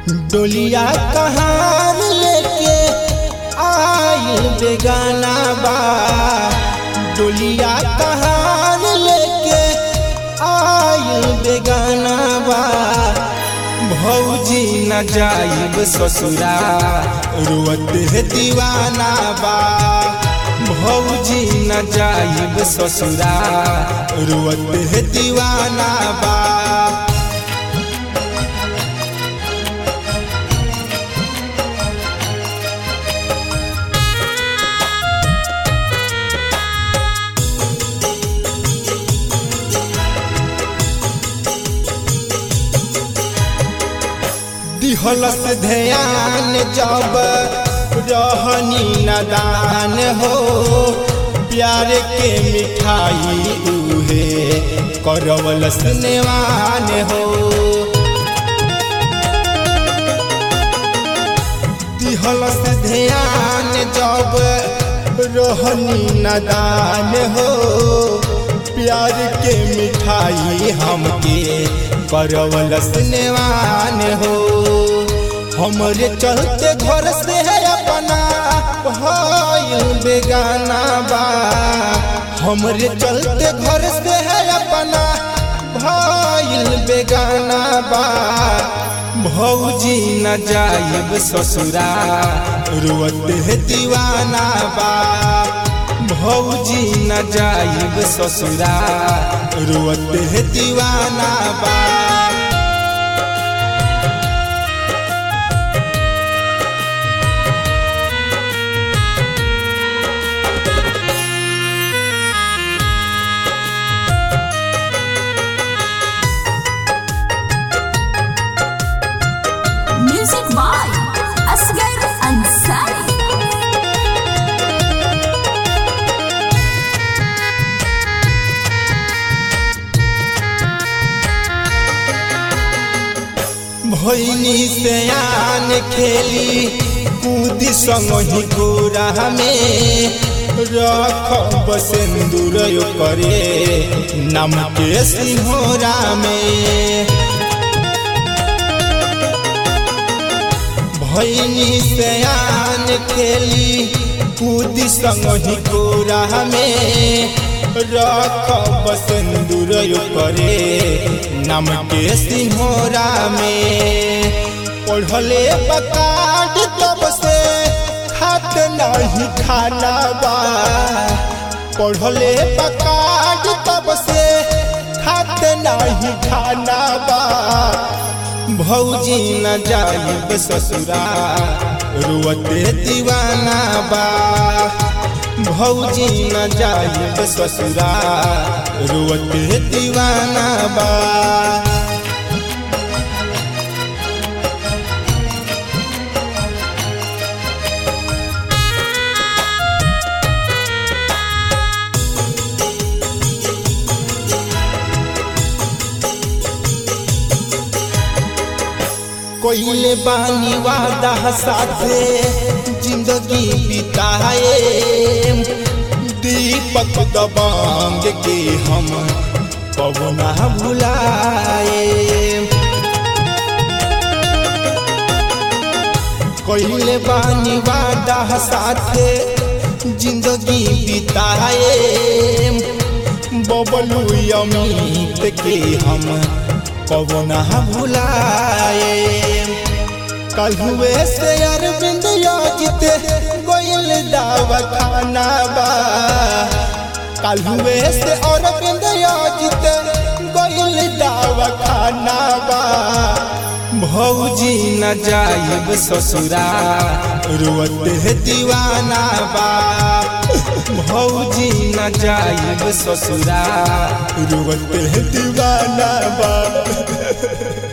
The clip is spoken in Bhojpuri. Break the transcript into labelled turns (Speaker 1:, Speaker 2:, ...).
Speaker 1: डोलिया कहार लेके आइल बेगाना बा डोलिया कहार लेके आइल बेगाना बा भौजी न जाइब ससुरा रुअत है दीवाना बा भौजी न जाइब ससुरा रुअत है दीवाना बा दिहलस ध्यान जब रहनी नदान हो प्यार के मिठाई उहे करवलस नेवान हो दिहलस ध्यान जब रहनी नदान हो प्यार के मिठाई हमके करवलस नेवान हो हमरे चलते घर से है अपना भाई बेगाना बा हमरे चलते घर से है अपना भाई बेगाना बा भौजी न जाइब ससुरा रुअत है दीवाना बा भौजी न जाइब ससुरा रुअत है दीवाना बा
Speaker 2: Music by Asghar Ansari.
Speaker 1: भैनी से आन खेली कूदी संग ही गोरा में रख सिंदूर करे नम के सिंहोरा में भैनी से आन खेली कूदी संग ही गोरा में रख सिंदूर करे नम के सिंहोरा में पढ़ले बकाट तब से खात नहीं खाना बा पढ़ले बकाट तब से खात नहीं खाना बा भौजी न जाइब ससुरा रुअते दीवाना बा भौजी न जाइब ससुरा रुअते दीवाना बा कोइले बानी वादा साथे जिंदगी बिताए दीपक दबांग के हम पवना भुलाए कोइले बानी वादा साथे जिंदगी बिताए बबलू अमित के हम पवना भुलाए कल हुए से अरविंद योजित गोयल दावा खाना बा कल हुए से अरविंद योजित गोयल दावा खाना बा भौजी न जाइब ससुरा रुअत है दीवाना बा भौजी न जाइब ससुरा रुअत है दीवाना बा